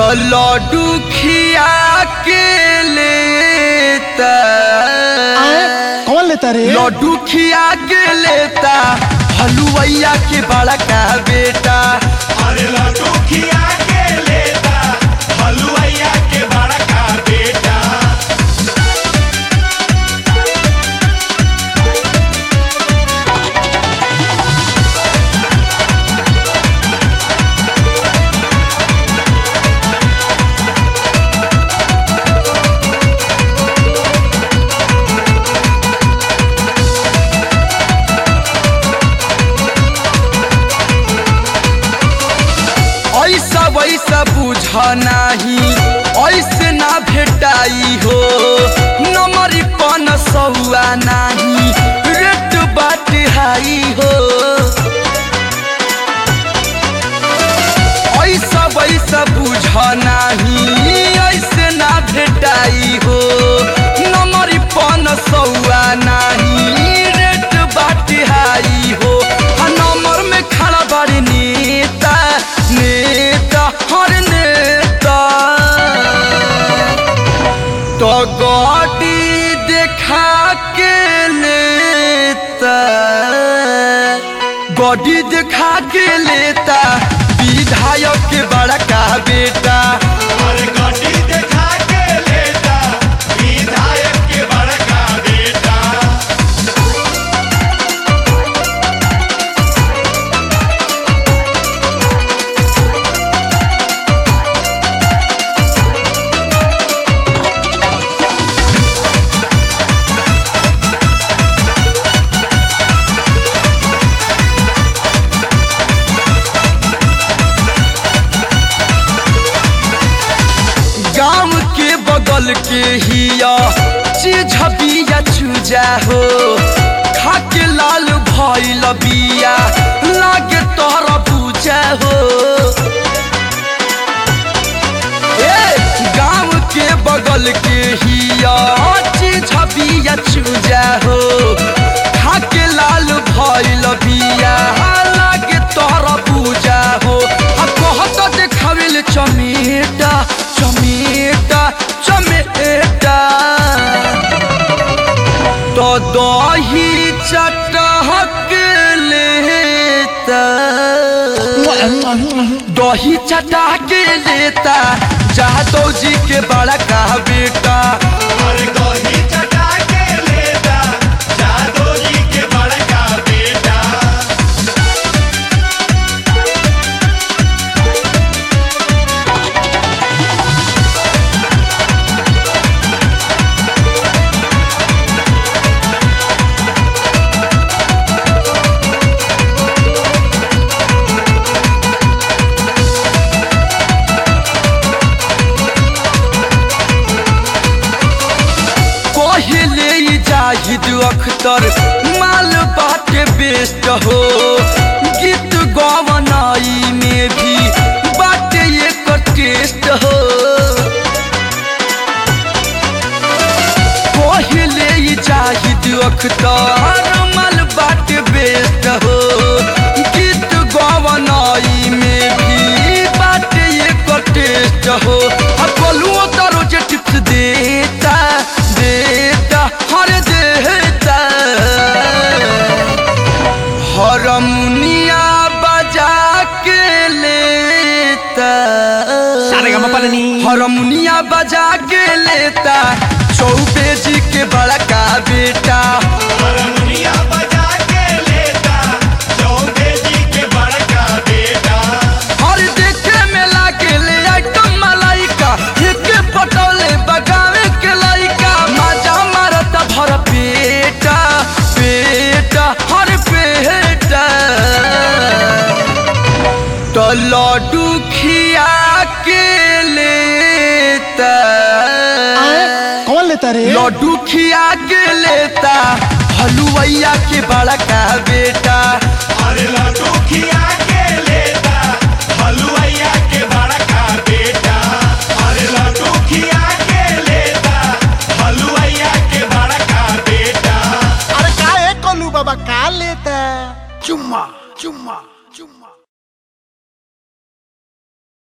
लड्डू खिया के लेता कौन लेता रे लड्डू खिया के लेता हलुवैया के बड़ा का बेटा अरे लड्डू खिया के लेता हलुआइया के बड़ा का बेटा ऐसा वैसा बुझ नाही ऐसे ना भेटाई हो नमरी पन सहुआ नाही रेट बाट हाई हो ऐसा वैसा बुझ नाही ऐसे ना भेटाई हो नमरी पन सहुआ नाही रेट बाट हाई हो आ नंबर में खड़ा बाड़ी नेता नेता हर नेता तो गाड़ी देखा के लेता गाड़ी देखा के लेता विधायक के बड़ा का बेटा अरे गाड़ी देखा के लेता विधायक के बड़ा का बेटा गांव के बगल के हिया चीज बिया चूजा हो खा के लाल भइल बिया लागे तोहरा पूजा हो ए गांव के बगल के हिया चीज बिया चूजा हो खा के लाल भइल बिया लागे तोहरा पूजा हो आ कहत देखावेल चमेटा चमेटा चमेटा तो दही चटहक लेता दही चटा के लेता जादव जी के बड़ा का बेटा अरे गोही चटा के लेता जादो जी के बड़ा का बेटा पहले ही जाहिद अख्तर माल बाटे बेस्ट हो गीत गवनाई में भी बाटे एक टेस्ट हो पहले ही जाहिद अख्तर माल बाटे बेस्ट हो गीत गवनाई में भी बाटे एक टेस्ट हो अब बोलूँ तो रोज टिप्स देता देता हर देता हरमुनिया बजा के लेता हरमुनिया बजा के लेता चौबे जी के बड़ा का बेटा हरमुनिया बजा के लेता चौबे जी के बड़ा का बेटा और देखे में लागे ले आइटम मलाइका एक पटोले बगावे के लाइका मजा मारता भर पेटा पेटा हर पेटा तो लड्डू खिया के लेता कौन लेता रे लड्डू खिया के लेता हलुवैया के बड़ा का बेटा अरे लड्डू खिया के